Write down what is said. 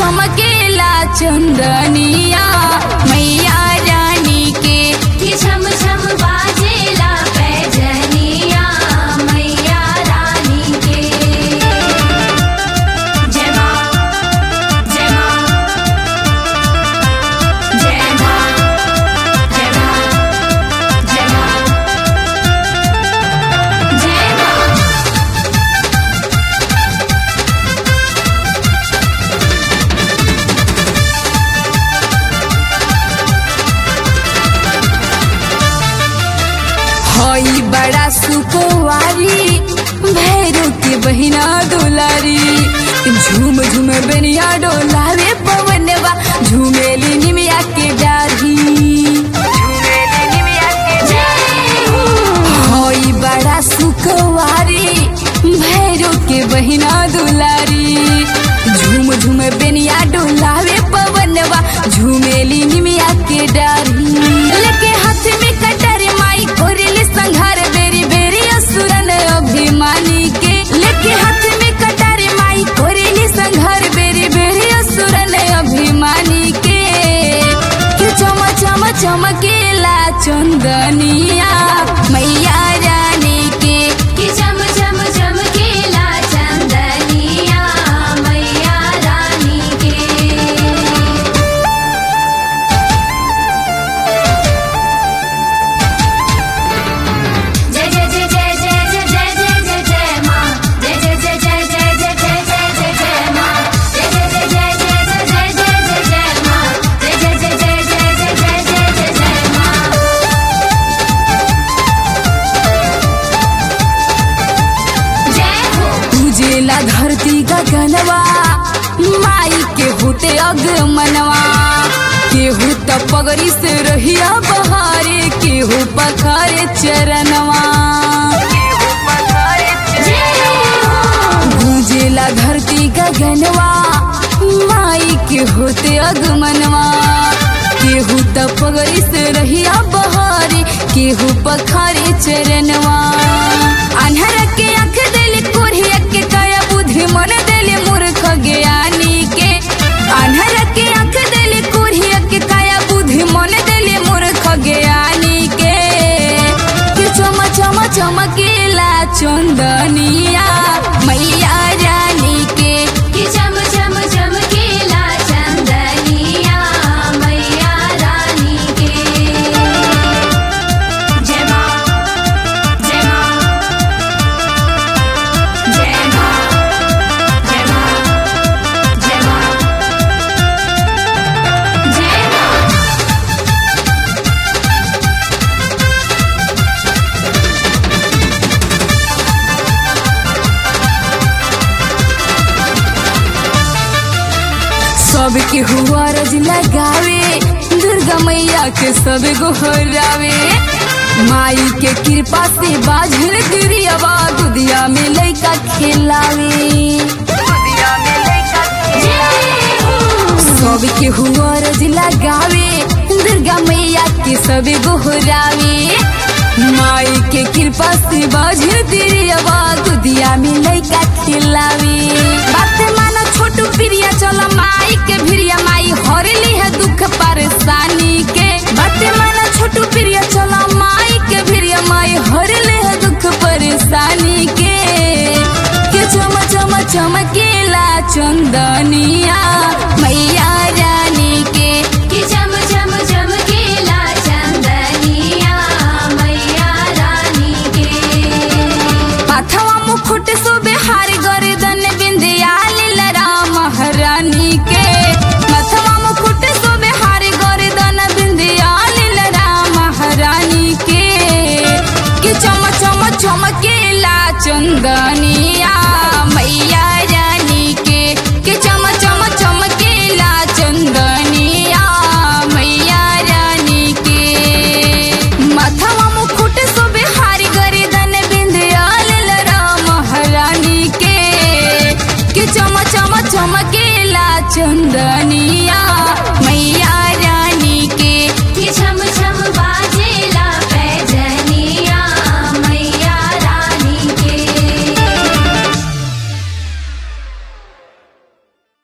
चमकेला चंदनिया मैया रानी के कि छम छम बाजेला पैजनिया मैया रानी के जय माँ जय माँ जय माँ जय माँ जय माँ जय माँ हई बड़ा सुकुवारी भैरू के बहिना डोलारी झूम झूम बेनिया डोलावे पवनवा झूमेली निमिया के डारी झूमेली निमिया के जय हो हई बड़ा सुखवारी भैरो के बहिना दुलारी झूम झूम बेनिया डोलावे पवनवा झूमेली निमिया के डारी लेके हाथ में कटर माई कोरिल संघार बेरी बेरी असुरन अभिमानी के लेके हाथ में कटर माई कोरिल संघार बेरी बेरी असुरन अभिमानी के कि चम चम चमकेला चंदनिया मैया रानी के कि चम चम चमकेला चंदनिया मैया रानी के जय जय जय जय जय जय जय जय जय जय माँ जय जय जय जय जय जय जय जय जय जय माँ जय जय जय जय जय जय जय जय जय जय माँ जय जय जय जय जय जय जय जय जय जय माँ जय हो उजेला धरती गगनवा माई के होते अगमनवा केहू त पगड़ी से रहिया बहारे केहू पखारे चरणवा जय हो गूंजेला धरती गगनवा माई के होते अगमनवा केहू त पगड़ी से रहिया बहारे केहू पखारे चरणवा अनहर के आंख देले कोरिया के काया बुद्धि मन देले मूर्ख ज्ञानी के अनहर के आंख देले कोरिया के काया बुद्धि मन देले मूर्ख ज्ञानी के कि चम चम चमकेला चंदनिया मैया रानी के कि चम चम चमकेला चंदनिया मैया रानी के जय माँ जय माँ जय माँ जय माँ जय माँ जय माँ सबके हुआ रज लगावे दुर्गा मैया के सब गोहरावे माई के कृपा से बाझल गिरियावा दुदिया में लइका खेलावे जय हो सबके हुआ रज लगावे दुर्गा मैया के सब गोहरावे माई के कृपा से बाझल गिरियावा दुदिया में लइका खेलावे बात माना छोटू प्रिया चल माई के भिरिया माई हरली है दुख परेशानी के बात माना छोटू प्रिया चल माई के भिरिया माई हरले है दुख परेशानी के के चम चम चमकेला चंदनिया मैया रानी के कि चम चम चमकेला चंदनिया मैया रानी के पाथवा मुकुट सुबे हार गर्दन बिंदिया लीलरा महारानी के मथवा मुकुट सुबे हार गर्दन बिंदिया लीलरा महारानी के कि चम चम चमकेला चंदनिया मैया रानी के कि चम चम चमकेला चंदनिया मैया रानी के मथवा मुकुट सुबे हारी गर्दन बिंदियाल लरा महारानी के कि चम चम चमकेला चंदनिया मैया